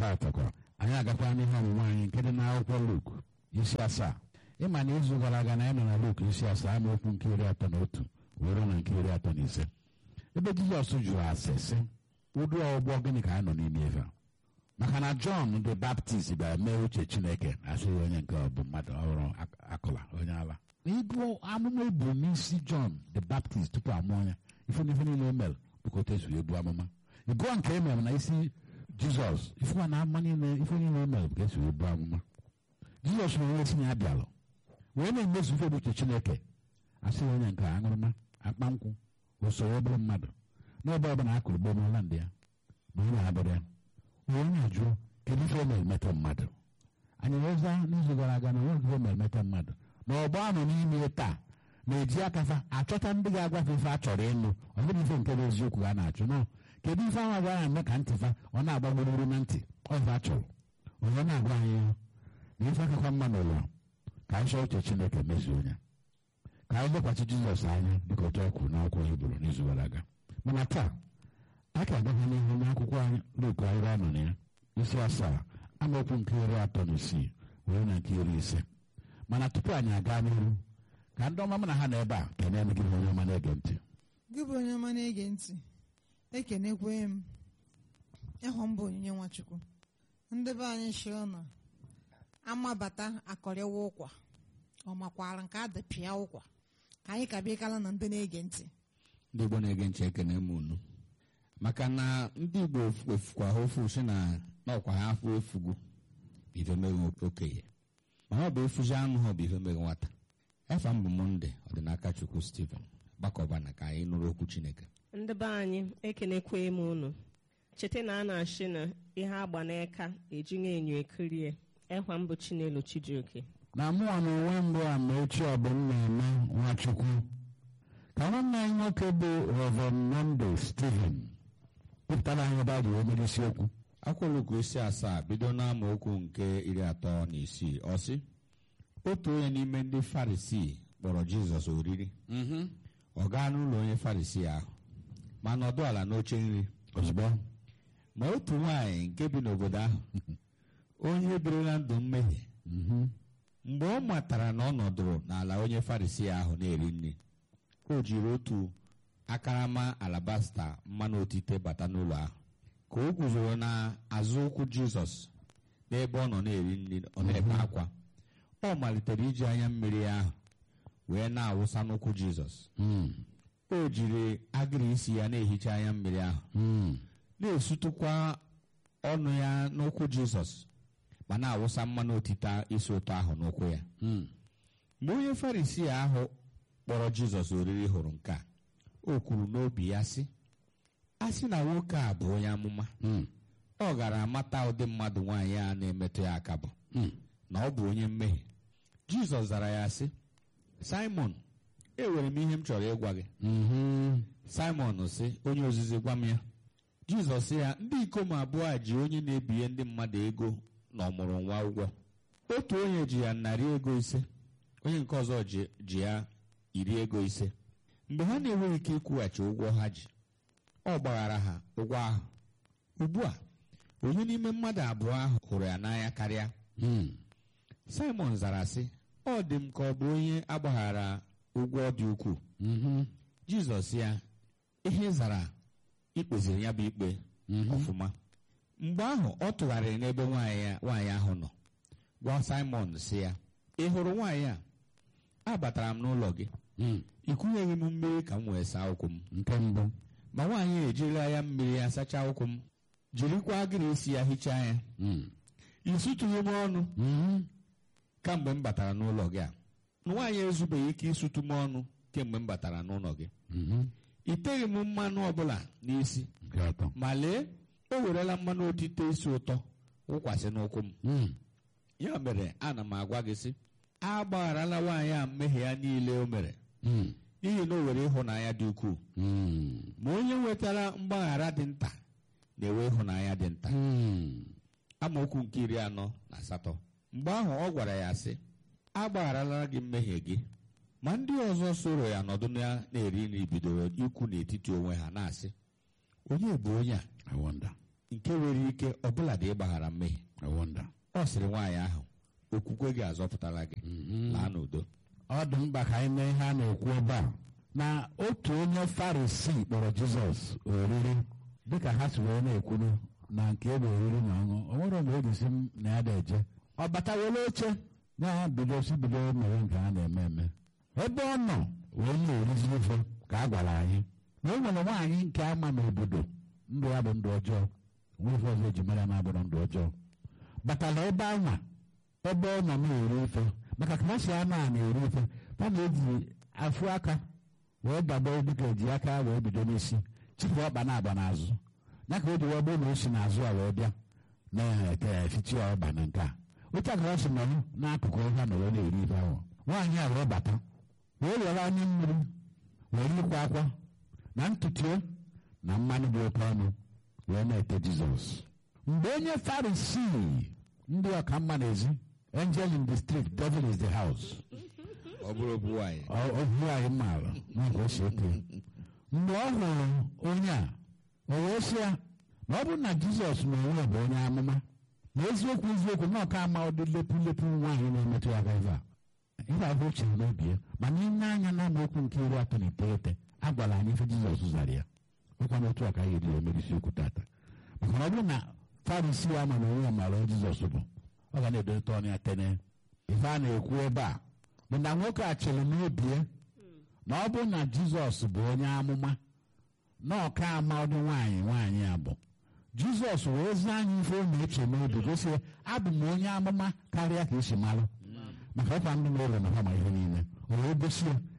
tatakwa anyị agakwa n'ihe ọmụmụ anyị nke dị n'akwụkwọ Luk isi asaa ịma na izu gara aga na anyị nọ na Luk isi asaa amaokwu nke iri atọ na otu were na nke iri atọ na ise ebe Jizọs jụrụ ase sị ụdị ọgbọ gịnị ka anyị nọ n'ime ebe a maka na Jọn the Baptist bịara mee uche Chineke asịghị onye nke ọ bụ mmadụ ọhụrụ akụla onye ala ịgụ amụma ebu n'isi Jọn the Baptist tupu amụọ ya ife n'ife niile o mere bụka o tezuru ebu amụma ịgụọ nke e mere na isi Jizọs ife na ama niile ife niile o mere bụ ka esi ebu amụma Jizọs nwere onye tinye ya bịalụ wee na-emezu ife bụ uche Chineke asịghị onye nke aṅụrụma akpa nkwụ usoro obere mmadụ n'ebe ọ bụla akụrụ gbo n'ụlọ ndị ya ma onye abụrụ ya onye ajụ kedu ife na-emeta mmadụ anyị weza n'izu gara aga na onweghị ife na-emeta mmadụ na ọgbọ ahụ n'ime taa na-eji akafa achọta ndị ga-agwafe ife a chọrọ ịnụ ọ bụrụ ife nke bụ eziokwu ha na-achụ nọ kedu ife ahụ agwa eme ka ntị fa ọ na-agba gburugburu na ntị ọfa chọrọ onye na-agwa anyị ya na ife akakwa mma n'ụwa ka anyị chọọ uche Chineke mezuo ya ka anyị lekwasị Jizọs anya dịka otu ọ kwuru n'akwụkwọ Hibru n'izu gara aga mana taa a ka agaghị n'ihu n'akwụkwọ anyị Luk anyị anọ na ya isi asaa amaokwu nke iri atọ na isii were na nke iri ise mana tupu anyị aga n'ihu ka ndị ọma m na ha na ebe a kenee gị onye ọma na-ege ntị gị bụ onye ọma na-ege ntị ekenekwe m ịhụ mbụ onyinye nwachukwu ndị be anyị shi ụnọ amabata akọrịwa ụkwa ọ makwara nke adịpịa ụkwa ka anyị ka bịakala na ndị na-ege ntị ndị Igbo na-ege ntị ekene m unu maka na ndị Igbo efukwa ha ofu si na n'ọkwa ha afọ efugu bụ ife meghe okenye ma ọ bụ efuzi anụ ha bụ ife meghe nwata efa mbụ monde ọdịnaka Chukwu Stephen gbakọba na ka anyị nụrụ okwu Chineke ndị be anyị ekenekwe m unu cheta na a na-achị na ihe agba n'eka ejighị enyo ekirie ekwa mbụ Chinelo Chijioke na mụọ na onwe mbụ a ma echi ọ bụ m na-eme Nwachukwu ka nwanne anyị nwoke bụ Reverend Monday Stephen kwupụtara anyị ebe a ga emere isiokwu akwụkwọ Luk isi asaa bido n'amaokwu nke iri atọ na isii ọ sị otu onye n'ime ndị Farisii kpọrọ Jizọs oriri ọ gaa n'ụlọ onye Farisii ahụ ma nọdụ ala n'oche nri ozugbo ma otu nwaanyị nke bi n'obodo ahụ onye birila ndụ mmehie mgbe ọ matara na ọ nọdụrụ n'ala onye Farisii ahụ na-eri nri o jiri otu akarama alabasta mmanụ otite bata n'ụlọ ahụ ka o guzoro n'azụ ụkwụ Jizọs n'ebe ọ nọ na-eri nri ọ na-ebe akwa ọ malitere iji anya mmiri ahụ wee na-awụsa n'ụkwụ Jizọs o jiri agịrị isi ya na-ehicha anya mmiri ahụ na-esutụkwa ọnụ ya n'ụkwụ Jizọs ma na-awụsa mmanụ otite isi ụtọ ahụ n'ụkwụ ya mgbe onye Farisii ahụ kpọrọ Jizọs oriri hụrụ nke a o kwuru n'obi ya sị a sị na nwoke a bụ onye amụma ọ gara amata ụdị mmadụ nwaanyị a na-emetụ ya aka bụ na ọ bụ onye mmehie Jizọs zara ya sị Simon enwere m ihe m chọrọ ịgwa gị Simon sị onye ozizi gwa m ya Jizọs sị ya ndị ikom abụọ a ji onye na-ebinye ndị mmadụ ego na ọmụrụ nwa ụgwọ otu onye ji ya narị ego ise onye nke ọzọ ji ya iri ego ise mgbe ha na-enweghị ike ịkwụghachi ụgwọ ha ji ọ gbaghara ha ụgwọ ahụ ugbu a onye n'ime mmadụ abụọ ahụ hụrụ ya n'anya karịa Simon zara sị ọ dị m ka ọ bụ onye agbaghara ụgwọ dị ukwuu Jizọs ya ihe zara ikpeziri ya bụ ikpe ọfụma mgbe ahụ ọ tụgharịrị n'ebe nwaanyị ahụ nọ gwa Simon sị ya ị hụrụ nwaanyị a abatara m n'ụlọ gị ị kụnyeghị m mmiri ka m wee saa ụkwụ m nke mbụ ma nwaanyị ejirila ya mmiri ya sachaa ụkwụ m jirikwa agịrị isi ya hichaa ya ị sụtụghị m ọnụ kamgbe m batara n'ụlọ gị a nwaanyị ezubeghị ike ịsụtụ m ọnụ kemgbe m batara n'ụlọ gị ị teghị m mmanụ ọbụla n'isi nke atọ ma lee o werela mmanụ otite isi ụtọ wụkwasị n'ụkwụ m ya mere ana m agwa gị sị agbagharala nwaanyị a mmehie ya niile o mere n'ihi na o were ịhụnanya dị ukwuu ma onye nwetara mgbaghara dị nta na-enwe ịhụnanya dị nta amaokwu nke iri anọ na asatọ mgbe ahụ ọ gwara ya sị agbagharala gị mmehie gị ma ndị ọzọ soro ya nọdụ na-eri nri bidoro ikwu n'etiti onwe ha na-asị onye bụ onye a I wonder nke nwere ike ọbụladị ịgbaghara mmehie wonda ọ sịrị nwaanyị ahụ okwukwe gị azọpụtala gị laa n'udo ọ dị mkpa ka anyị mee ihe a na-ekwu ebe a na otu onye farisi kpọrọ jizọs oriri dịka ha si wee na-ekwuru na nke ebe oriri na ọṅụ o nwere mgbe o jisi m na ya na-eje ọ bata were oche na ya bido si bido mere nke a na-eme eme ebe ọ nọ wee na-erizi ofe ka a gwara anyị na o nwere nwaanyị nke ama n'obodo ndụ ya bụ ndụ ọjọọ nwe ife ọzọ eji mere na-abụrụ ndụ ọjọọ batara ebe anwa ebe ọ nọ na-eri ofe maka ka ha si anụ a na-eri ofe ha na-eji afụ aka wee dabo dịka eji aka wee bido n'isi chịpụ ọkpa na-agba n'azụ ya ka o ji wee bụrụ na o si n'azụ a wee bịa na-efichi ọba na nke a otu a ka ọ si nọrọ n'akụkụ ha na wee na-eri ife ahụ nwaanyị a wee bata wee were anya mmiri were ikwa akwa na ntutu ya na mmanụ dị oke ọnụ wee na-ete jizọs mgbe onye farisii ndị ọka mma n'ezi angel in the street devil is the house ọ bụrụ obu nwaanyị ohu anyị maara n'oge o si ete mgbe ọ hụrụ onye a o wee sị ya na ọ bụrụ na jizọs na onwe bụ onye amụma na eziokwu eziokwu na ọka ama ụdị lepu lepu nwaanyị na-emetụ ya aka ebe a ihe ahụ o chere n'obi ya mana ile anya na amaokwu nke iri atọ na iteghete a gwara anyị ife jizọs zara ya ọkwa n'otu a ka anyị ejiri emerisi okwu tata maka na ọ bụrụ na farisi ya ma na onwe ya maara onye jizọs bụ ọ ga na-edote ọnụ ya tene ife a na-ekwu ebe a bụ na nwoke a chere n'obi ya na ọ bụrụ na jizọs bụ onye amụma na ọka ama ụdị nwaanyị nwaanyị a bụ jizọs wee zaa anyị ife ọ na-eche n'obi gosi ya abụ m onye amụma karịa ka esi malụ maka ọkwa ndị na-ere na ha ma ihe niile o wee gosi ya